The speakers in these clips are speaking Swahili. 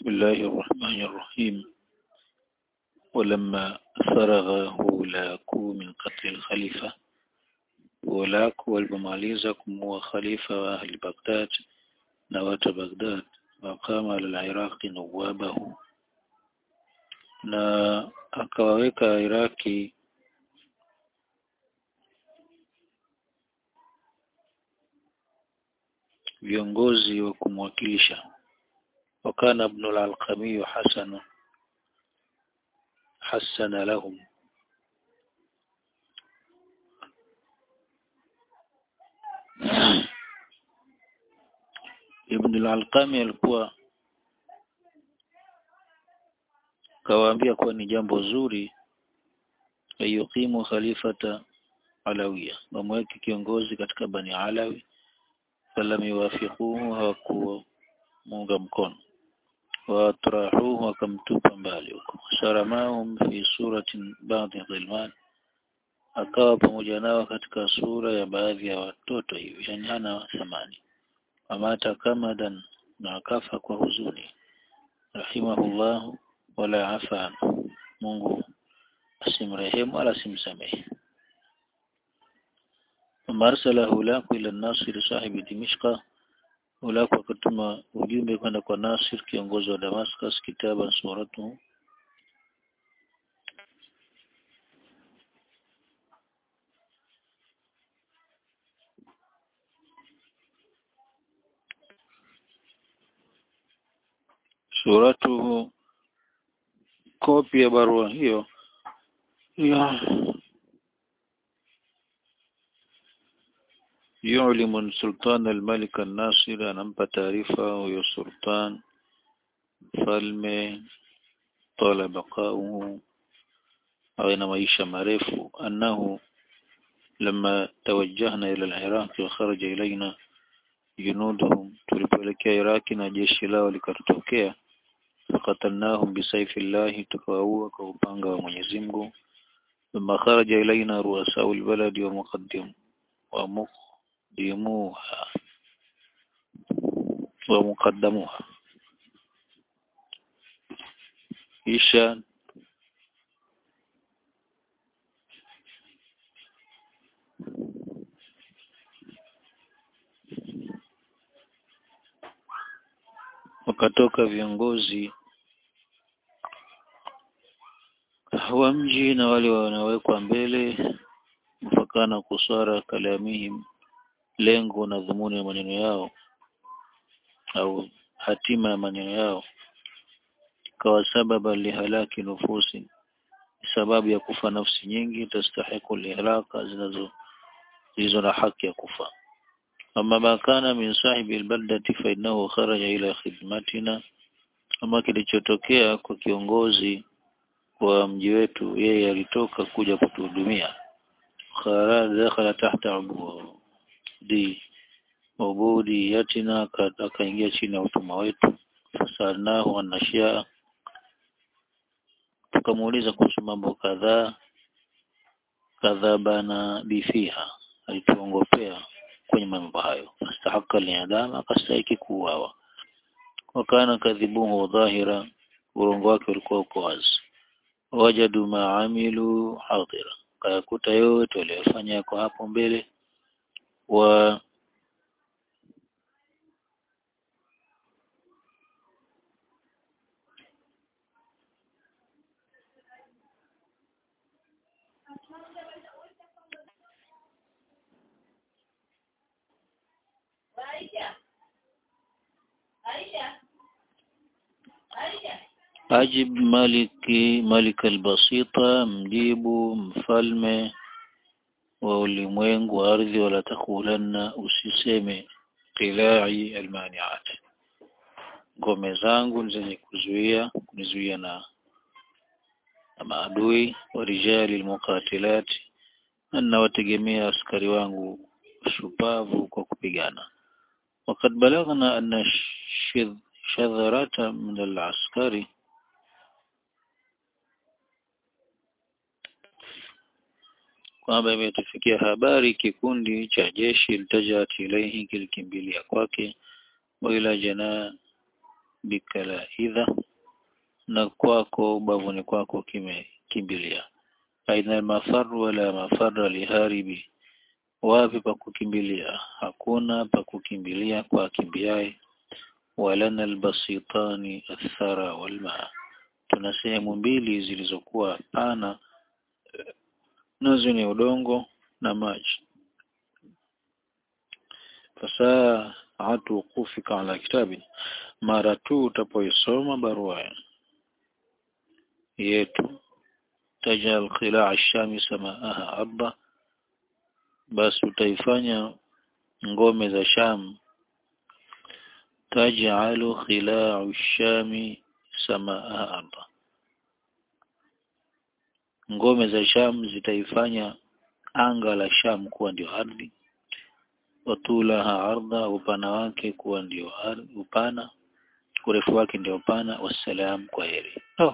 بسم الله الرحمن الرحيم ولما فرغ هولاكو من قتل الخليفة هولاكو walipomaliza kumuua khalifa wa ahli Baghdad na watu wa Baghdad waqama al-Iraqi nawabahu na akawaweka Iraki viongozi wa kumwakilisha wakana ibn al-Alqami hasana hasana lahum Ibn al-Alqami alikuwa kawaambia kuwa ni jambo zuri ayuqimu khalifata Alawiya wamweke kiongozi katika Bani Alawi falam yuwafiquhu hawakumunga mkono watrahuhu wakamtupa mbali huko saramahum fi suratin ba'dhi dhilman akawa pamoja nao katika sura ya baadhi ya watoto hivi yani hana thamani amata kamadan na akafa kwa huzuni rahimahullah wala afa Mungu asimrehemu wala simsamehe marsala hulaku ila nasir sahibi dimishqa hulaku akatuma ujumbe kwenda kwa Nasir kiongozi wa Damascus kitaba suratu suratuhu kopi ya barua hiyo ya yu'limu sultan al-malik an-nasir anampa taarifa huyo sultan mfalme tola baqauhu awe na maisha marefu annahu لما توجهنا إلى العراق وخرج إلينا جنودهم tulipoelekea Iraki na jeshi lao likatokea faqatalnahum bisayfi llahi tukawaua kwa upanga wa Mwenyezi Mungu thumma kharaja ilaina ruasau albaladi wa muqaddim wa muqaddimuha wa muqaddamuha kisha wakatoka viongozi wa mji na wale wanawekwa mbele mpakana kusara kalamihim lengo na dhumuni ya maneno yao au hatima ya maneno yao ikawa sababa lihalaki nufusi sababu ya kufa nafsi nyingi tastahiku lihalaka zinazo zilizo na haki ya kufa أما ما كان من صاحب البلدة فإنه خرج إلى خدمتنا ama kilichotokea kwa kiongozi wa mji wetu yeye alitoka kuja kutuhudumia kharaj dakhala tahta ubudi ubudi yatina akaingia chini ya utumwa wetu fasalnahu anashia tukamuuliza kuhusu mambo kadhaa kadhabana bifiha alituongopea kwenye mambo hayo fastahaka liadama akastahiki kuuawa wakana kadhibuhu dhahira urongo wake ulikuwa uko wazi wajadu maamilu hadira kayakuta yote waliyofanya yako hapo mbele wa ajib maliki malik albasita mjibu mfalme wa ulimwengu wa ardhi wala takulanna usiseme qilai almaniat ngome zangu zenye kuzuia kunizuia na, na maadui wa rijali almuqatilat na wategemea askari wangu shupavu kwa kupigana وقد بلغنا أن شذرة من العسكري kwamba imetufikia habari kikundi cha jeshi litajat ilaihi kilikimbilia kwake wa ila jana bikalaidha na kwako ubavuni kwako kimekimbilia aina mafaru wala mafara liharibi wapi pa kukimbilia hakuna pa kukimbilia kwa kimbiaye walana albasitani athara walma tuna sehemu mbili zilizokuwa pana nazo ni udongo na maji fasaa hatu kufika ala kitabi mara tu utapoisoma barua yetu tajal khilaa shami samaaha arda basi utaifanya ngome za sham tajalu khilaa shami samaaha arda ngome za sham zitaifanya anga la sham kuwa ndio ardhi watulaha ardha upana wake kuwa ndio upana urefu wake ndio upana wassalam kwa heri oh.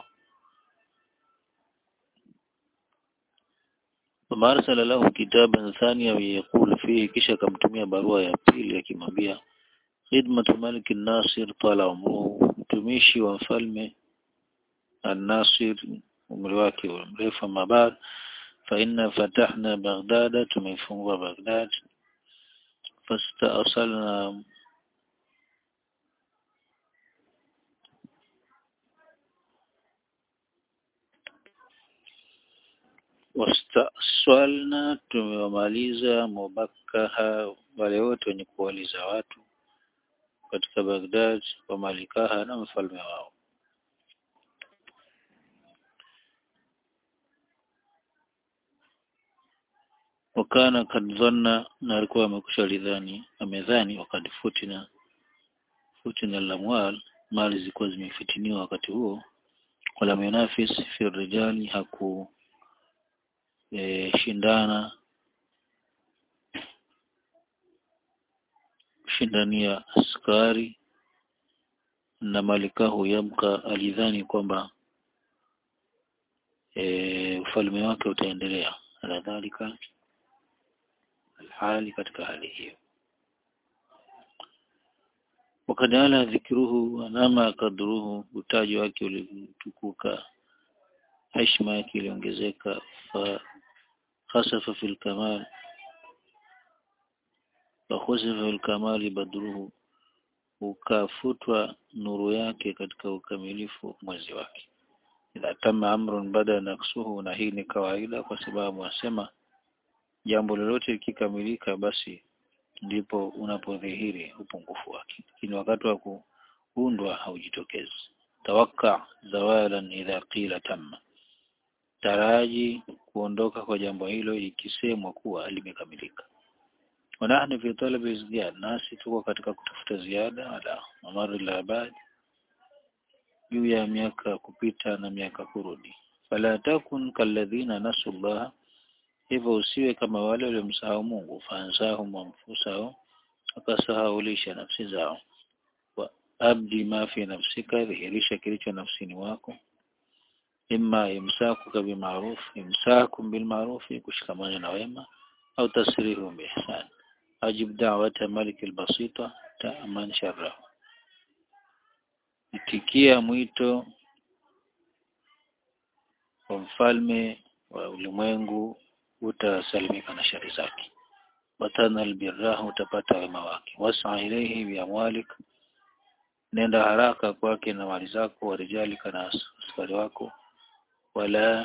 ثم أرسل له كتابا ثانيا يقول فيه kisha akamtumia barua ya pili akimwambia khidmatu malik nasir tala umruhu mtumishi wa mfalme an-nasir umri wake mrefu mabad fa inna fatahna baghdad tumefungua baghdad fastaasalna wastaswalna tumewamaliza mubakaha wale wote wenye kuwaliza watu katika Baghdad wa malikaha na mfalme wao wakana kad dhanna na alikuwa amekusha lidhani amedhani wakati futina futina lamwal mali zilikuwa zimefitiniwa wakati huo wala munafis fi rijali haku e, shindana shindania askari na malikahu yamka alidhani kwamba e, ufalme wake utaendelea ala dhalika alhali katika hali hiyo wakad ala dhikruhu anama kadruhu utaji wake ulitukuka heshima yake iliongezeka fa khasafa fil kamal fa khasafa fil kamali badruhu ukafutwa nuru yake katika ukamilifu mwezi wake idha tama amrun bada naksuhu na hii ni kawaida kwa sababu asema jambo lolote likikamilika basi ndipo unapodhihiri upungufu wake lakini wakati wa kuundwa haujitokezi tawakka zawalan idha qila tamma taraji kuondoka kwa jambo hilo ikisemwa kuwa limekamilika wanahnu fi talabi ziyada nasi tuko katika kutafuta ziada ala mamari la abad juu ya miaka kupita na miaka kurudi fala takun kalladhina nasullah hivyo usiwe kama wale waliomsahau Mungu fansahum anfusahum wakasahaulisha nafsi zao wa abdi ma fi nafsika dhihirisha kilicho nafsini wako imma imsakuka bima'ruf imsakum bilma'ruf kushikamana na wema au tasrihu biihsan ajib da'wata malik albasita ta'man sharrahu itikia mwito wa mfalme wa ulimwengu utasalimika na shari zake watana albirrahu utapata wema wake wasa ilayhi biamwalik nenda haraka kwake na mali zako warijalika na askari wako wala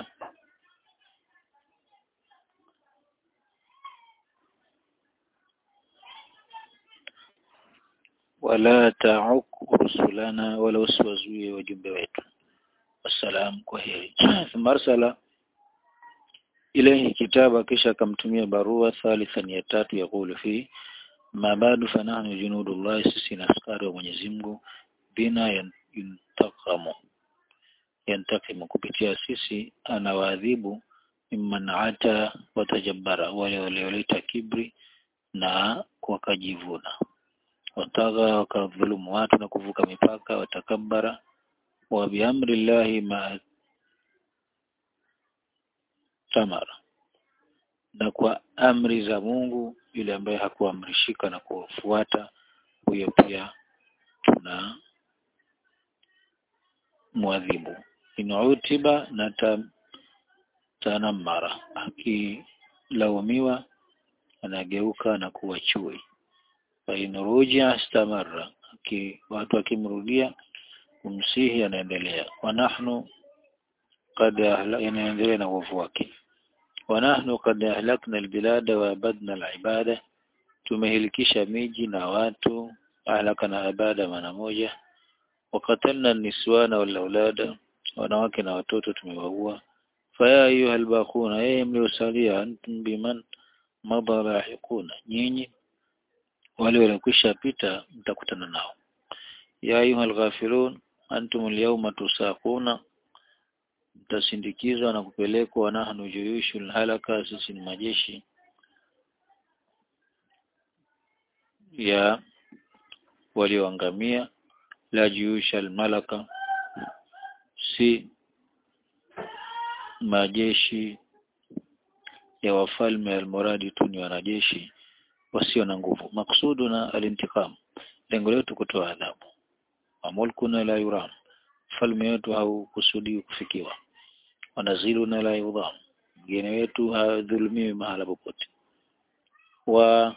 wala ta'uk rusulana wala usiwazuie wajumbe wetu wassalam kwa heri thumma arsala ilayhi kitaba kisha akamtumia barua thalithan ya tatu yakulu fi ma badu fanahnu junudullah sisi na askari wa Mwenyezi Mungu bina yantakamu yantakimu kupitia sisi anawaadhibu mimman ata watajabbara wale walioleta kibri na wakajivuna wataga wakadhulumu watu na kuvuka mipaka watakabara wa biamri llahi ma tamara na kwa amri za Mungu yule ambaye hakuamrishika na kufuata huyo pia tuna mwadhibu in utiba na ta, tanamara akilaumiwa anageuka na kuwa chui fa in ruja istamarra aki watu akimrudia kumsihi anaendelea wa nahnu qad inaendelea na uovu wake wa nahnu qad ahlakna albilada wa abadna alibada tumehilikisha miji na watu ahlaka na ibada maana moja wakatalna niswana wal aulada wanawake na watoto tumewaua faya ayuha albaquna ee mliosalia antum biman madha lahiquna nyinyi wale waliokwisha pita mtakutana nao ya ayuha alghafilun antum alyawma tusaquna mtasindikizwa na kupelekwa nahnu juyushul halaka sisi ni majeshi ya walioangamia la juyusha almalaka si majeshi ya wafalme almuradi tu ni wanajeshi wasio na nguvu maksudu na alintikam lengo letu kutoa adhabu amulkuna la yuram falme wetu haukusudi kufikiwa wanaziluna la yudham mgeni wetu hadhulumiwi mahala popote wa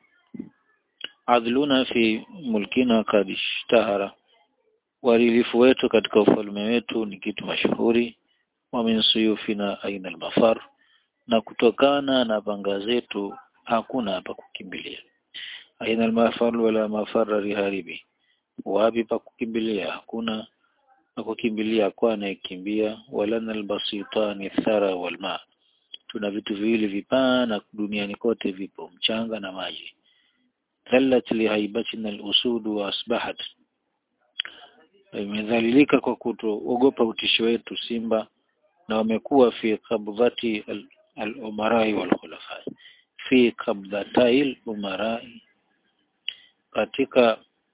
adluna fi mulkina kad ishtahara uadilifu wetu katika ufalme wetu ni kitu mashuhuri wa min suyufina aina almafar na kutokana na panga zetu hakuna hapa kukimbilia aina almafar wala mafara riharibi wapi pa kukimbilia hakuna pa kukimbilia kwa anayekimbia wala albasitani thara walma tuna vitu viwili vipana duniani kote vipo mchanga na maji dhallat lihaibatina alusudu wa asbahat imedhalilika kwa kutoogopa utisho wetu simba na wamekuwa fi qabdhati al-umarai wal khulafa fi qabdhatai al-umarai katika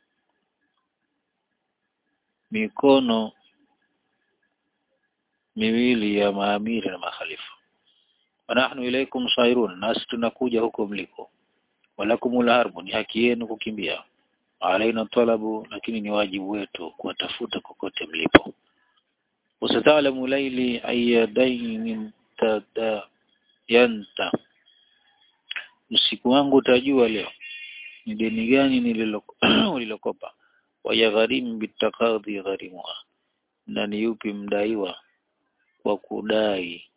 mikono miwili ya maamiri na makhalifa wanahnu ilaikum sairun nasi tunakuja huko mliko walakumul harbu ni haki yenu kukimbia alaina talabu lakini ni wajibu wetu kuwatafuta kokote mlipo usatalamu laili ayadaini tada yanta usiku wangu utajua leo ni deni gani nililokopa wayagharimu bitakadhi gharimwa na ni yupi mdaiwa kwa kudai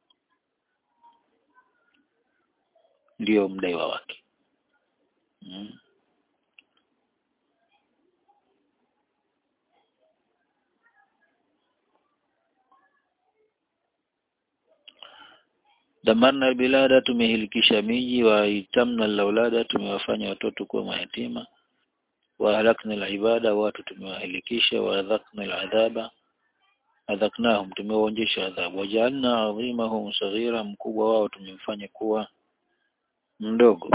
ndio mdaiwa wake hmm. damarna bilada tumehilikisha miji wa itamna laulada tumewafanya watoto kuwa mayatima wa halakna alibada watu tumewahilikisha wa adhakna aladhaba adhaknahum tumewaonjesha adhabu wajaalna adhimahum saghira mkubwa wao tumemfanya kuwa mdogo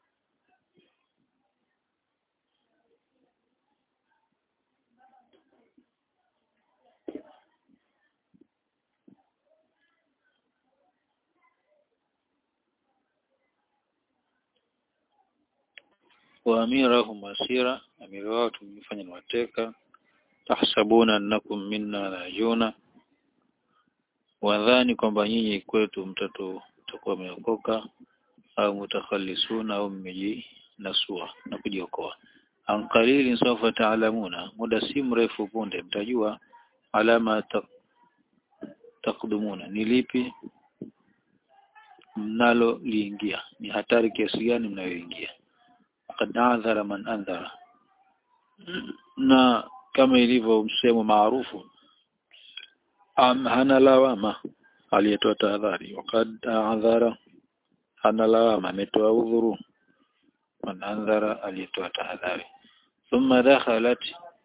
wa amirahum asira amiri wao tumefanya ni wateka tahsabuna annakum minna najuna wadhani kwamba nyinyi kwetu mtatu mtakuwa mmeokoka au mutakhalisuna au mmejinasua na kujiokoa an qalilin sawfa ta'lamuna muda si mrefu punde mtajua alama ta, takdumuna ni lipi mnalo liingia ni hatari kiasi gani mnayoingia qad adhara man andhara na kama ilivyo msemo maarufu hana lawama aliyetoa tahadhari wakad adhara hana lawama ametoa udhuru man andhara aliyetoa tahadhari thumma dakhalat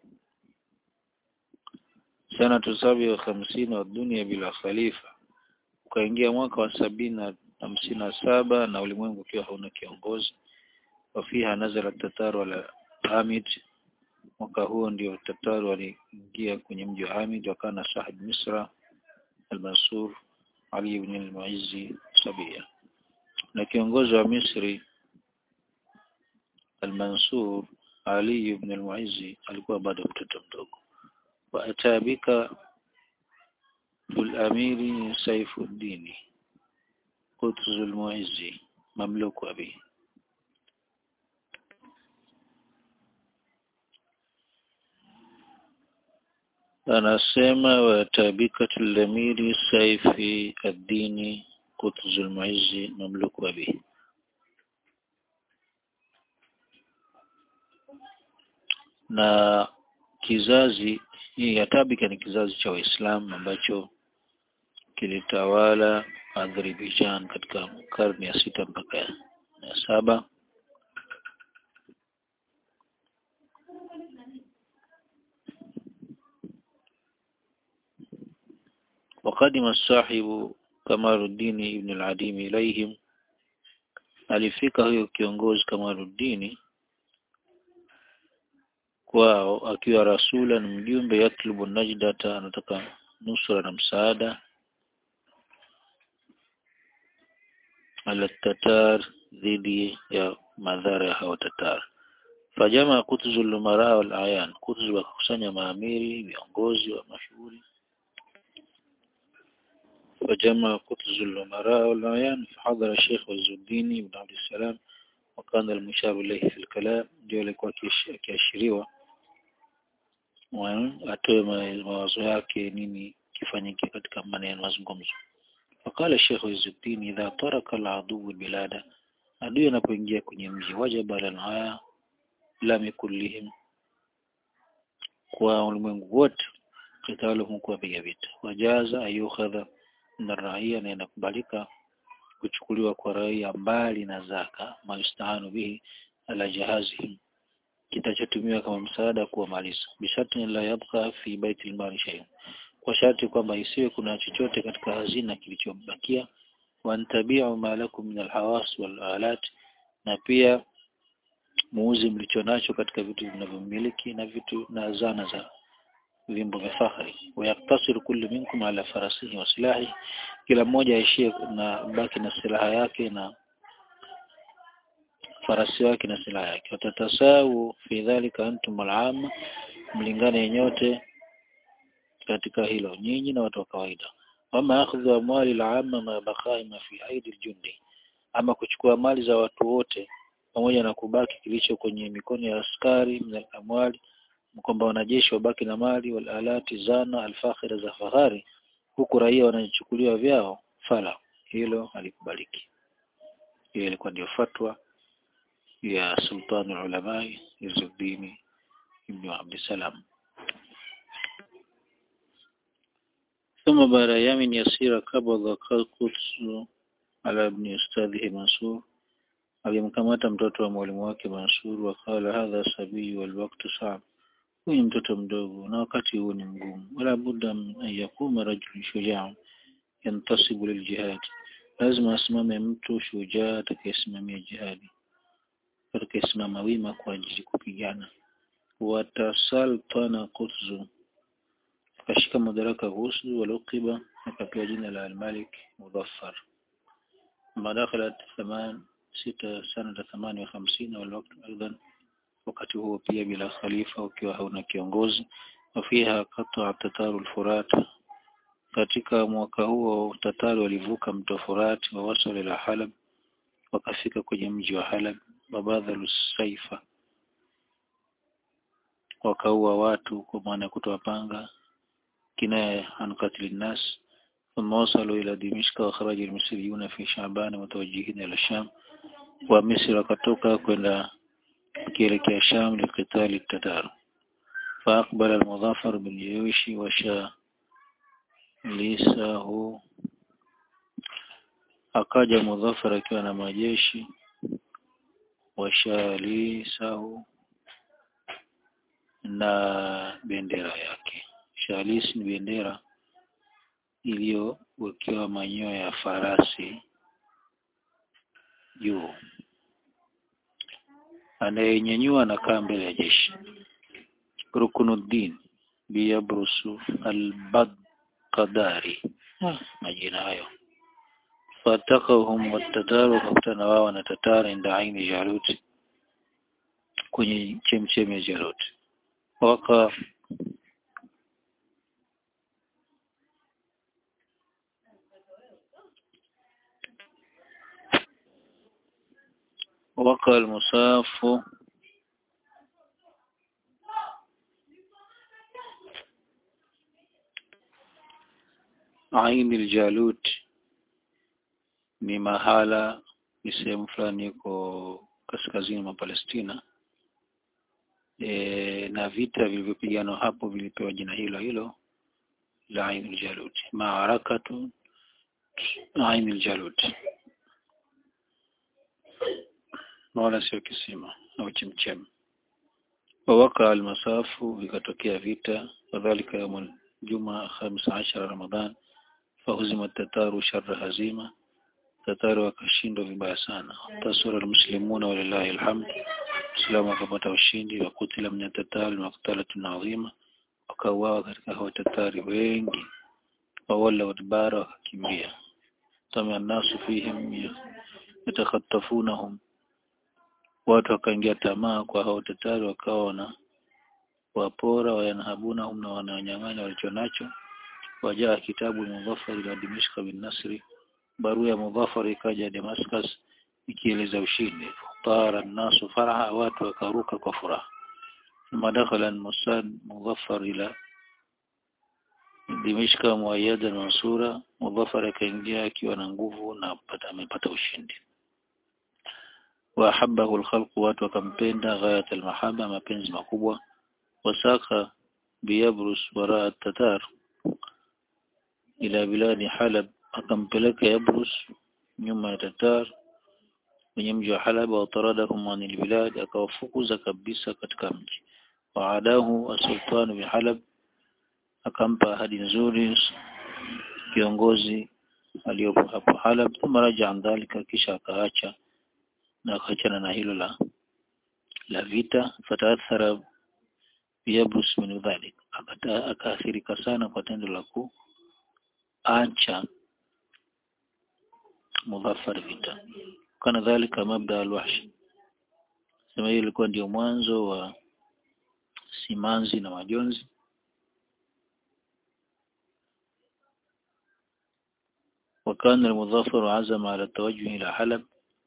sanatu sabi wa hamsini wa dunia bila khalifa ukaingia mwaka wa sabini na hamsini na saba na ulimwengu ukiwa hauna kiongozi wafiha nazala tataru ala Hamid mwaka huo ndio tataru waliingia kwenye mji wa Hamid wakana sahib Misra al-Mansur Ali ibn al-Muizzi Sabia na kiongozi wa Misri al-Mansur Ali ibn al-Muizzi alikuwa bado mtoto mdogo wa atabika الأمير سيف الدين قطز المعز مملوك أبي anasema watabikatu lamiri saifi addini kutuzul muizzi mamluku abi na kizazi hii ya tabika ni kizazi cha waislamu ambacho kilitawala Azerbaijan katika karne ya sita mpaka ya saba وقدم الصاحب Kamaruddin ibn al-Adim ilaihim alifika huyo kiongozi Kamaruddin kwao akiwa rasula ni mjumbe yatlubu najdata anataka nusra na msaada ala tatar dhidi ya madhara ya hao tatar fajama kutzu lumara wal ayan kutzu wakakusanya maamiri viongozi wa mashuhuri فجمع قطز الأمراء والعيان فحضر الشيخ عز الدين بن عبد السلام وكان المشار إليه في الكلام ndio akiashiriwa atoe mawazo yake nini kifanyike katika maneno mazungumzo فقال الشيخ عز الدين إذا ترك العدو البلاد adui anapoingia kwenye mji wajaba lanaya lami kullihim kwa ulimwengu wote kitaluhum kuwapiga vita wajaza ayukhadha na raia na inakubalika kuchukuliwa kwa raia mbali na zaka maistahanu bihi ala jahazihim kitachotumiwa kama msaada kuwamaliza bisharti la yabqa fi baiti almali shay'un kwa sharti kwamba isiwe kuna chochote katika hazina kilichobakia wantabiu ma lakum min alhawas wal alat na pia muuzi mlicho nacho katika vitu vinavyomiliki na vitu na zana za vyombo vya fahari wayaktasiru kullu minkum ala farasihi wa silahi kila mmoja aishie na baki na silaha yake na farasi wake na silaha yake watatasau fi dhalika antum al'amma mlingane nyote katika hilo nyinyi na watu wa kawaida wama akhdhu amwali al'amma ma baqai ma fi aidi aljundi ama kuchukua mali za watu wote pamoja na kubaki kilicho kwenye mikono ya askari min amwali kwamba wanajeshi wabaki na mali wal alati zana alfakhira za fahari huku raia wanachukuliwa vyao fala hilo halikubaliki hiyo ilikuwa ndio fatwa ya sultan ulamai Izzuddin ibn Abdussalam ثم بعد أيام يسيرة قبض قدس على ابن أستاذه منصور alimkamata mtoto wa mwalimu wake Mansur wakala hadha sabii wal waqtu sa'b huyu ni mtoto mdogo na wakati huu ni mgumu wala budda an yakuma rajul shujaa yantasibu liljihad lazima asimame mtu shujaa atakayesimamia jihadi atakayesimama wima kwa ajili kupigana watasaltana kutzu akashika madaraka Ghuslu waluqiba akapewa jina la al-Malik Mudhaffar madakhalat thaman sita sanata thamani wa hamsini walwaktu aidan wakati huo pia bila khalifa ukiwa hauna kiongozi wafiha qata tataru al-Furat katika mwaka huo tatari walivuka mto Furat wa wasala ila Halab wakafika kwenye mji wa Halab wabadhalu saifa wakaua watu kwa maana kutoa panga kinaya an qatl nas ثم وصلوا إلى دمشق وخرج المصريون في شعبان متوجهين إلى الشام ومصر wakatoka kwenda kielekea Sham likitali Tatar فأقبل المظافر بالجيوش وشاليسه akaja Mudhafar akiwa na majeshi washalisahu na bendera yake shalis ni bendera iliyowekewa manyoya ya farasi juu anayenyanyua anakaa mbele ya jeshi Rukunuddin biyabrusu al-Badqadari majina hayo fatakahum watataru wakakutana wao na tatara inda aini Jalut kwenye chemchemi ya Jalut waka وقع المصاف Ain al-Jalut ni mahala ni sehemu fulani iko kaskazini mwa Palestina e, na vita vilivyopiganwa hapo vilipewa jina hilo hilo la Ain al-Jalut maarakatu Ain al-Jalut wala sio kisima au chemchem wawaka almasafu vikatokea vita wadhalika yaumul juma 15 Ramadhan fahuzima tataru sharra hazima tataru wakashindwa vibaya sana tasura almuslimuna walillahi alhamd Islamu wakapata ushindi wa kutila min tatari maktalatun adhima wakauawa katika hao tatari wengi wawala wadbara wakakimbia tamia nasu fihim yatakhatafunahum watu wakaingia tamaa kwa hao tatari wakawa wana wapora wayanhabuna hum na wananyang'anya walicho nacho wajaa kitabu mudhafar ila dimishka bin nasri barua ya mudhafar ikaja damascus ikieleza ushindi tara nasu faraha watu wakaruka kwa furaha ثم دخل المساد مظفر إلى دمشق مؤيدا منصورا مظفر akaingia akiwa na nguvu na amepata ushindi wahabahu alkhalq watu wakampenda ghayat almahaba mapenzi makubwa wasaka biyabrus wara tatar ila biladi halab akampeleka yabrus nyuma ya tatar kwenye mji wa halab wa taradahum anil bilad akawafukuza kabisa katika mji waadahu asultan bi halab akampa ahadi nzuri kiongozi aliyopo hapo halab thumma raja an dhalika kisha akaacha na akaachana na hilo la la vita fataathara biyabrus min dhalik akaathirika sana kwa tendo la kuacha mudhafar vita kana dhalika mabda alwahsh sema hiyo ilikuwa ndio mwanzo wa simanzi na majonzi وكان المظفر عزم على التوجه إلى حلب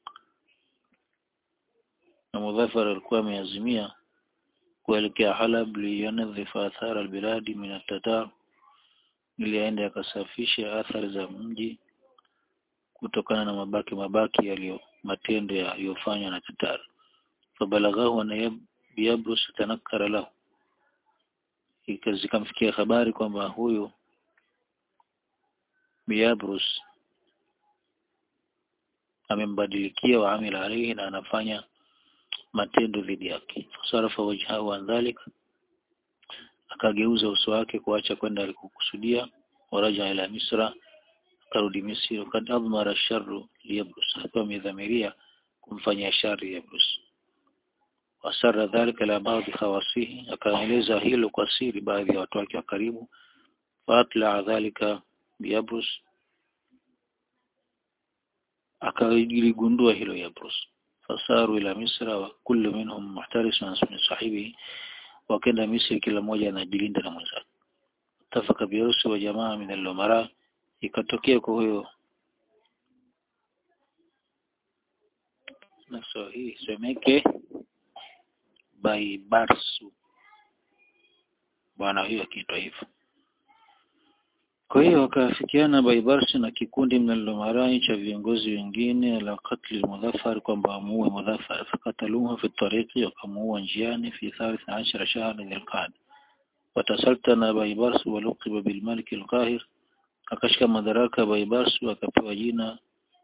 المظفر alikuwa ameazimia kuelekea Halab liyonadhifa athara albiladi min at-tatar ili aende akasafishe athari za mji kutokana na mabaki mabaki yaliyo matendo yaliyofanywa na Tatar fabalaghahu na Yabrus tanakkara lahu zikamfikia habari kwamba huyu Biabrus amembadilikia wa amila alayhi na anafanya matendo dhidi yake fasarafa wajhahu an dhalik akageuza uso wake kuacha kwenda alikokusudia waraja ila misra akarudi misri wakad admara sharru liyabrus akiwa amedhamiria kumfanyia shari yabrus wasara dhalika la baadhi khawasihi akaeleza hilo kwa siri baadhi ya watu wake wa karibu faatla dhalika biyabrus akaligundua hilo yabrus fasaru ila misra wa kullu minhum muhtarisun min sahibihi wakenda misri kila mmoja anajilinda na mwenzake tafaka birusi wa jamaa min al-umara ikatokea kwa huyo na so hii semeke baibarsu bwana huyo akiitwa hivyo kwa hiyo wakaafikiana Baibarsi na kikundi mnalomarai cha viongozi wengine la katli Mudhafar kwamba wamuue Mudhafar fakataluhu fi tariqi wakamuua njiani fi thalith ashara shahra dhilqad watasaltana Baibarsi waluqiba bilmalik alqahir akashika madaraka Baibarsi akapewa jina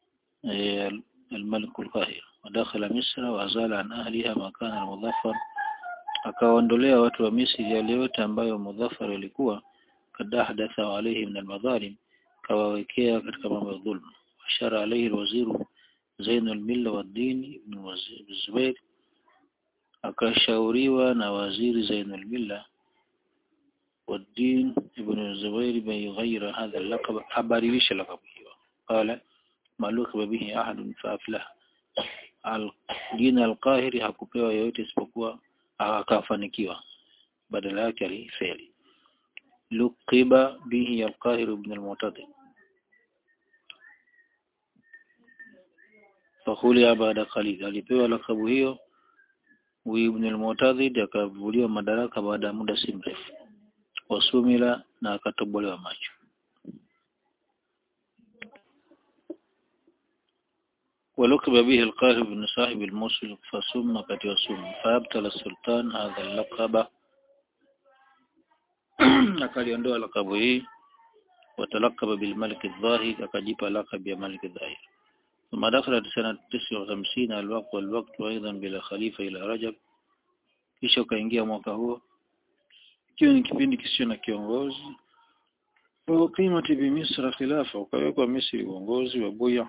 الملك القاهر ودخل مصر وأزال عن أهلها مكان المظفر akawaondolea watu wa Misri yale yote ambayo Mudhafar alikuwa kad ahdatha alayhi min almadhalim kawawekea katika mambo ya dhulma ashara alayhi alwaziru Zain al-Milla wa din ibn Zubair akashauriwa na waziri Zain al-Milla والدين ابن الزبير بن يغير هذا اللقب habadilisha lakabu hiyo qala malukaba bihi ahad faaflah al-din al-qahiri hakupewa yoyote isipokuwa akafanikiwa badala yake alifeli luqiba bihi al-qahir ibn al-mu'tadi fakhulia baada qalil alipewa lakabu hiyo ibn al-Mu'tadhid akavuliwa madaraka baada ya muda si mrefu wasumila na akatobolewa macho ولقب به القاهر بن صاحب الموصل فسم قد وسم فابتل السلطان هذا اللقب akaliondoa lakabu hii watalakaba bilmalik adh-dhahir akajipa lakabu ya malik adh-dhahir ثم دخلت سنة 59 الوقت والوقت أيضا بلا خليفة إلى رجب kisha ukaingia mwaka huo ikiwa ni kipindi kisicho na kiongozi wa qimati bi misra khilafa ukawekwa misri uongozi wa buya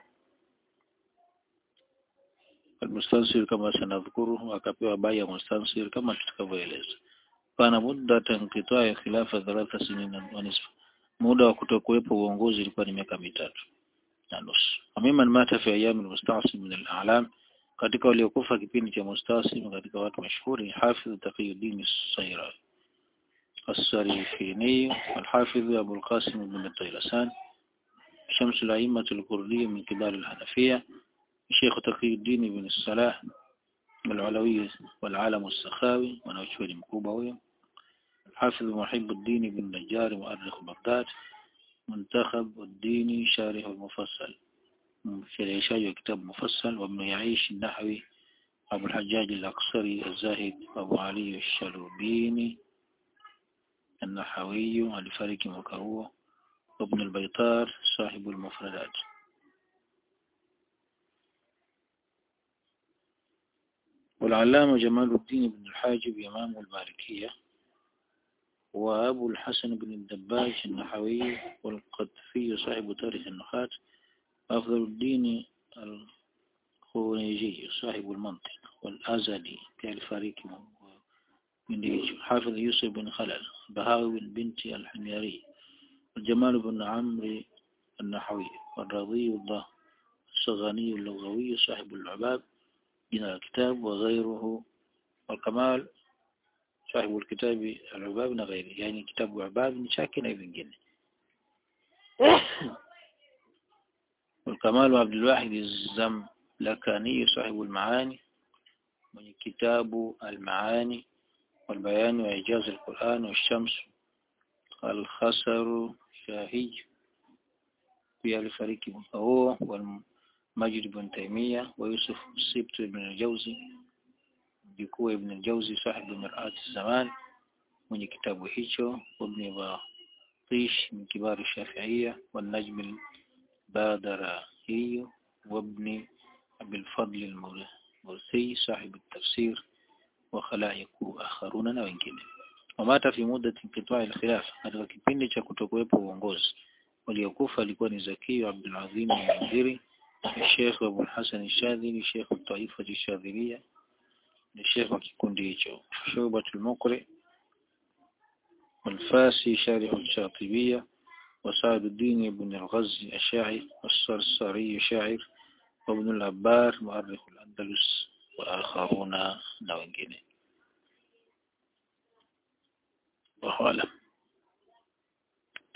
almustansir kama sanadhkuru akapewa baya mustansir kama tutakavyoeleza kana muda tanqita'i khilafa thalatha sinina wa nisfa muda wa kutokuwepo uongozi ilikuwa ni miaka mitatu na nusu amiman mata fi ayami almustasim min al-a'lam katika waliokufa kipindi cha mustasim katika watu mashuhuri hafidh taqiyuddin as-sayra السريفيني والحافظ أبو القاسم بن الطيلسان شمس الأئمة الكردية من كبار الحنفية الشيخ تقي الدين بن الصلاح العلوي والعالم السخاوي ونوشوري مكوبة الحافظ محب الدين بن نجار مؤرخ بغداد منتخب الدين شارح المفصل في العشاء كتاب مفصل وابن يعيش النحوي أبو الحجاج الأقصري الزاهد أبو علي الشلوبيني النحوي الفارق مكهو وابن البيطار صاحب المفردات والعلامة جمال الدين بن الحاجب إمام المالكية وأبو الحسن بن الدباج النحوي والقطفي صاحب تاريخ النحاة أفضل الدين الخونيجي صاحب المنطق والأزلي كالفاريك من حافظ يوسف بن خلل بهاوي بن بنت الحميري الجمال بن عمرو النحوي والرضي الله الصغاني اللغوي صاحب العباب من الكتاب وغيره والكمال صاحب الكتاب العباب وغيره يعني كتاب عباب شاكنا يبنجن والكمال عبد الواحد الزملكاني صاحب المعاني من كتاب المعاني والبيان وإعجاز القرآن والشمس الخسر شاهي في الفريق هو والمجد بن تيمية ويوسف السبت بن الجوزي جكوة بن الجوزي صاحب مرآة الزمان من كتاب هيشو وابن باطيش من كبار الشافعية والنجم البادرائي وابن أبي الفضل المرسي صاحب التفسير وخلائق آخرون na wengine wamata fi muda inqita'i al-khilaf katika kipindi cha kutokuwepo uongozi waliokufa alikuwa ni Zaki Abdul Azim al-Mundhiri Sheikh Abu Hassan al-Shadhili Sheikh al-Taifa al-Shadhiliya ni Sheikh wa kikundi hicho Shubatul Muqri والفاسي شارح الشاطبية وسعد الدين بن الغزي الشاعر والصرصري شاعر وابن الأبار مؤرخ الأندلس وآخرون na wengine. Wallahu alam.